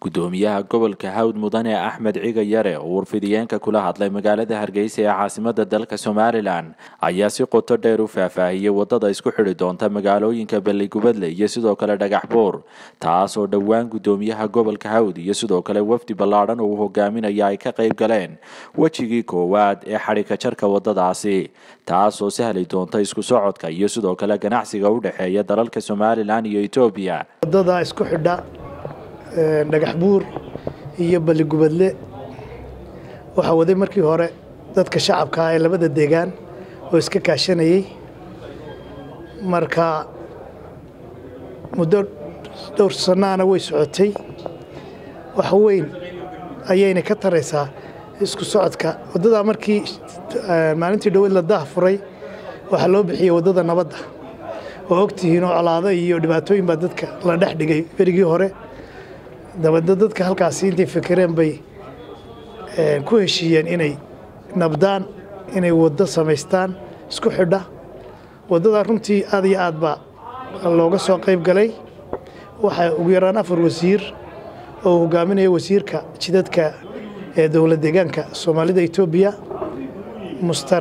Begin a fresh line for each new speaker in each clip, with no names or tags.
gudoomiyaha gobolka hawd mudane axmed ciga yare oo warfidiyeenka kula hadlay magaalada hargeysa ee caasimada dalka somalilan ayaa si qoto dheer u faahfaahiyey wadada isku xidhi doonta magaalooyinka balligubadle iyo sidoo kale dhagax buur taas oo dhowaan gudoomiyaha gobolka hawd iyo sidoo kale wafdi ballaadhan uu hogaaminaya ay ka qayb galeen wejigii koowaad ee xadhika jarka wadadaasi taas oo sahli doonta isku socodka iyo sidoo kale ganacsiga u dhexeeya dalalka somalilan iyo etoobiya
wadada isku xidha dhagax buur iyo balligubadle waxaa waday markii hore dadka shacabka ah ee labada deegaan oo iska kaashanayey marka muddo dhowr sannaana way socotay wax weyn ayayna ka taraysaa isku socodka waddadaa markii maalintii dhoweed la daah furay waxaa loo bixiyey waddada nabadda oo ogtihiin oo colaado iyo dhibaatooyin baa dadka la dhex dhigay berigii hore dabadna dadka halkaasi intay fekereen bay ku heshiiyeen inay nabdaan inay waddo samaystaan isku xidha waddadaa runtii aad iyo aad baa looga soo qayb galay waxaa ugu yaraan afar wasiir oo hogaaminaya wasiirka jidadka ee dowlad deegaanka soomaalida etoobiya mustar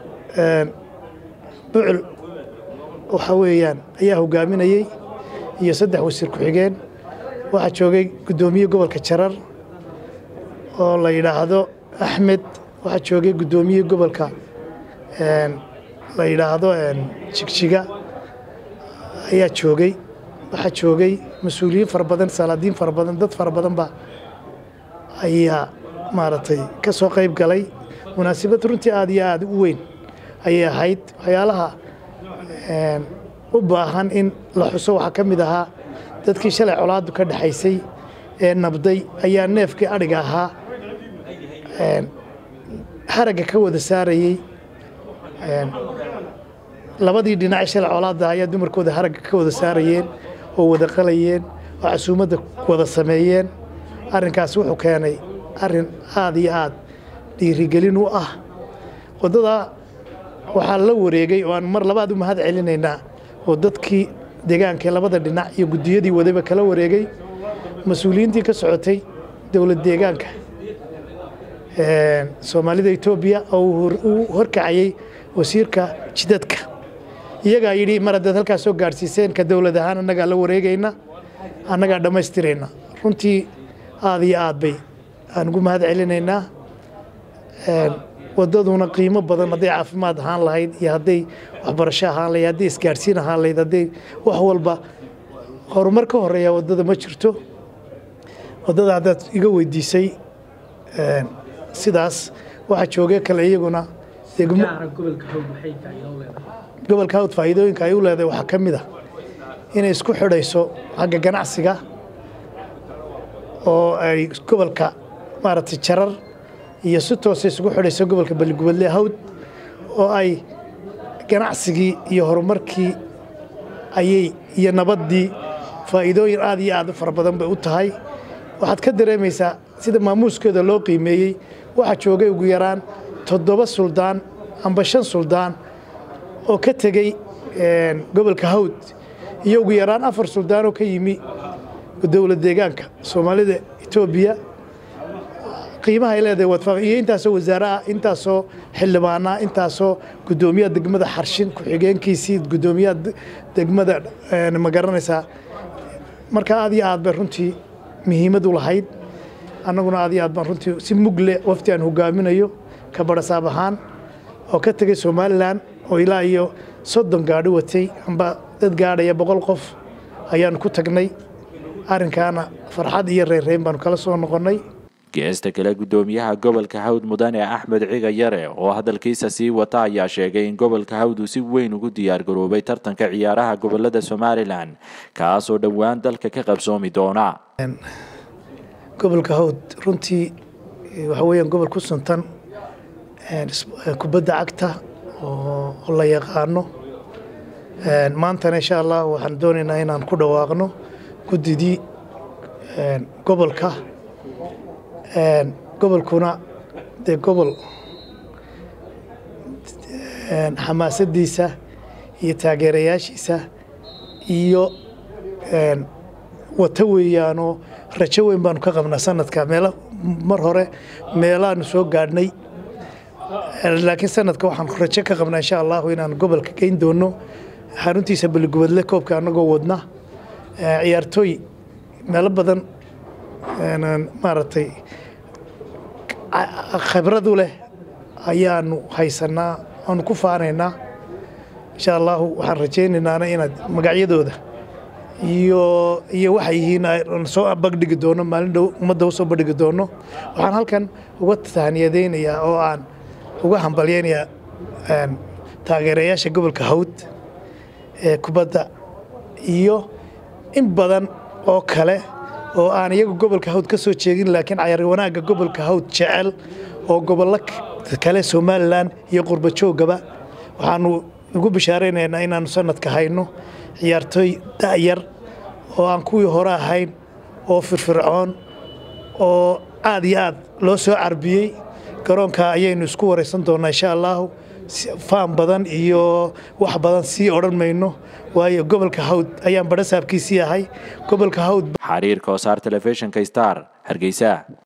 bucul waxa weeyaan ayaa hogaaminayey iyo saddex wasiir ku-xigeen waxaa joogay guddoomiye gobolka jarar oo la yidhaahdo axmed waxaa joogay guddoomiye gobolka la yidhaahdo jigjiga ayaa joogay waxaa joogay mas-uuliyiin fara badan salaadiin fara badan dad fara badanba ayaa maaragtay ka soo qayb galay munaasabad runtii aad iyo aad u weyn ayay ahayd waxyaalaha u baahan in la xuso waxaa ka mid ahaa dadkii shalay colaadu ka dhexaysay ee nabday ayaa neefkii adhiga ahaa haragga ka wada saarayey labadii dhinac shalay colaada ayaa dumarkooda haragga ka wada saarayeen oo wada qalayeen oo casuumadda wada sameeyeen arrinkaas wuxuu keenay arrin aad iyo aad dhiirigelin u ah waddadaa waxaa la wareegay oo aan mar labaad u mahad celinaynaa oo dadkii deegaanka labada dhinac iyo guddiyadii wadayba kala wareegay mas-uuliyiintii ka socotay dowlad deegaanka soomaalida etoobiya oo uu horkacayey wasiirka jidadka iyagaa yidhi mar haddaad halkaas soo gaadhsiiseen ka dowlad ahaan annagaa la wareegayna annagaa dhammaystirayna runtii aad iyo aad bay aan ugu mahad celinaynaa waddaduna qiimo badan hadday caafimaad ahaan lahayd iyo hadday waxbarasho ahaan lahayd hadday isgaadhsiin ahaan lahayd hadday wax walba horumar ka horeeya waddada ma jirto waddada haddaad iga weydiisay sidaas waxaa joogay kale iyaguna gobolka hawd faa'iidooyinka ay u leedahay waxaa ka mid a inay isku xidhayso xagga ganacsiga oo ay gobolka maaragtay jarar iyo si toosa isugu xidhayso gobolka balligubadle hawd oo ay ganacsigii iyo horumarkii ayay iyo nabaddii faa'iidooyin aad iyo aad u fara badan bay u tahay waxaad ka dareemaysaa sida maamuuskeeda loo qiimeeyey waxaa joogay ugu yaraan toddoba suldaan amba shan suldaan oo ka tegey gobolka hawd iyo ugu yaraan afar suldaan oo ka yimi dowlad deegaanka soomaalida etoobiya qiimaha ay leedahay wadfaa iyo intaasoo wasaare ah intaasoo xildhibaan ah intaasoo guddoomiyaha degmada xarshin ku-xigeenkiisii guddoomiyaha degmada ma garanaysaa marka aad iyo aad bay runtii muhiimad u lahayd annaguna aad iyo aad baan runtii si mugle wafti aan hogaaminayo ka barasaab ahaan oo ka tegay somalilan oo ilaa iyo soddon gaadhi watay amba dad gaadhaya boqol qof ayaanu ku tagnay arrinkaana farxad iyo reerreyn baanu kala soo noqonnay
geesta kale guddoomiyaha gobolka hawd mudane axmed ciga yare oo hadalkiisa sii wata ayaa sheegay in gobolka hawd uu si weyn ugu diyaargaroobay tartanka ciyaaraha gobolada somalilan kaasoo dhowaan dalka ka qabsoomi doona
gobolka hawd runtii waxa weeyaan gobol ku suntan kubadda cagta oo la yaqaano maantana insha allah waxaan doonaynaa inaan ku dhawaaqno guddidii gobolka gobolkuna dee gobol xamaasadiisa iyo taageerayaashiisa iyo wata weeyaanoo rajo weyn baanu ka qabnaa sanadka meelo mar hore meelaanu soo gaadhnay laakiin sanadka waxaan rajo ka qabnaa insha allahu inaan gobolka geyn doono xaruntiisa baligubadle koobka annagoo wadna ciyaartooy meelo badan maaragtay khibradu leh ayaanu haysanaa aanu ku faanaynaa insha allahu waxaan rajaynaynaa inaad magacyadooda iyo iyo waxay yihiin soo bagdhigi doono maalin dhow ummadda usoo bandhigi doono waxaan halkan uga tahaniyadaynayaa oo aan uga hambalyaynayaa taageerayaasha gobolka hawd ee kubadda iyo in badan oo kale oo aan iyagu gobolka hawd ka soo jeegin laakiin cayaar wanaagga gobolka hawd jecel oo gobollo kale somalilan iyo qurba joogaba waxaanu ugu bishaaraynaynaa inaanu sanadka hayno ciyaartooy da'yar oo aan kuwii hore ahayn oo firfircoon oo aad iyo aad loo soo carbiyey garoonka ayaynu isku waraysan doonnaa insha allahu faan badan iyo wax badan sii odhan mayno waayo gobolka hawd ayaan badhasaabkiisii ahay gobolka hawd
xariirka oo saar telefishinka star hargeysa